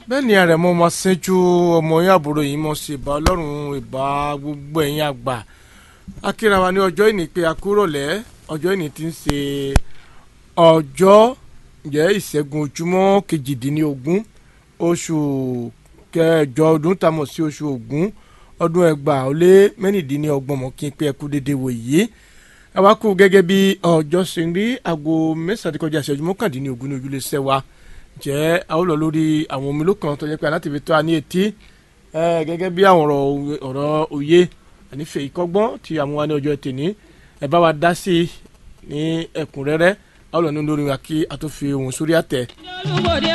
bẹ́ẹ̀ ni àrẹ̀mọ ọmọ ṣẹ́jú ọmọ yín àbúrò yìí mọ̀ sí ìbá ọlọ́run ìbá gbogbo ẹ̀yin àgbà akíra wa ní ọjọ́ ìní pé akúrọ̀lẹ́ ọjọ́ ìní ti ń ṣe ọjọ́ jẹ́ ìṣẹ́gun ojúmọ́ kejìdínlógún oṣù kẹjọ ọdún tamọ̀ sí oṣù ògún ọdún ẹgbàá ó lé mẹ́rìndínlọ́gbọ̀n mọ́ kí n pé ẹkú dédé wò yìí àwa kú gẹ́gẹ́ bí ọjọ́ ṣe ń rí aago mẹ́sàn-án kọjá ìṣẹ́jú mọ́kàndínlógún ní ojúlé sẹ́wà jẹ́ a ó lọ lórí àwọn omi lókàn tó yẹ pé aláti fi tó a ní etí gẹ́gẹ́ bí àwọn ọ̀rọ̀ òye ànífẹ́ ìkọ́gbọ́n tí àwọn wa ní ọjọ́ tèní ẹ bá wa dá sí i ní ẹ̀kúnrẹ́rẹ́ a ó lọ ní lórí wa kí a tó fi ohùn sórí àtẹ. olùbòde